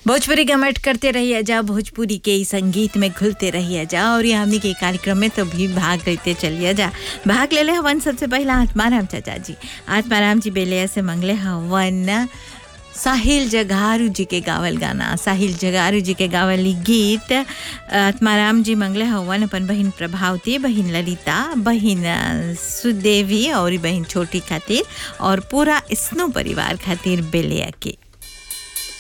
भोजपुरी गमट करते रहिए जा भोजपुरी के ई संगीत में घुलते रहिए जा और ये हमने के कार्यक्रम में तो भी भाग लेते चलिए जा भाग ले ले हवन सबसे पहला आत्माराम चाचा जी आत्माराम जी बेलिया से मंगले हवन साहिल जगारू जी के गावल गाना साहिल जगारू जी के गावल ई गीत आत्माराम जी मंगले हवन अपन बहिन प्रभावती बहिन ललिता बहिन अ, सुदेवी और बहिन छोटी खातिर और पूरा स्नो परिवार खातिर बेलिया के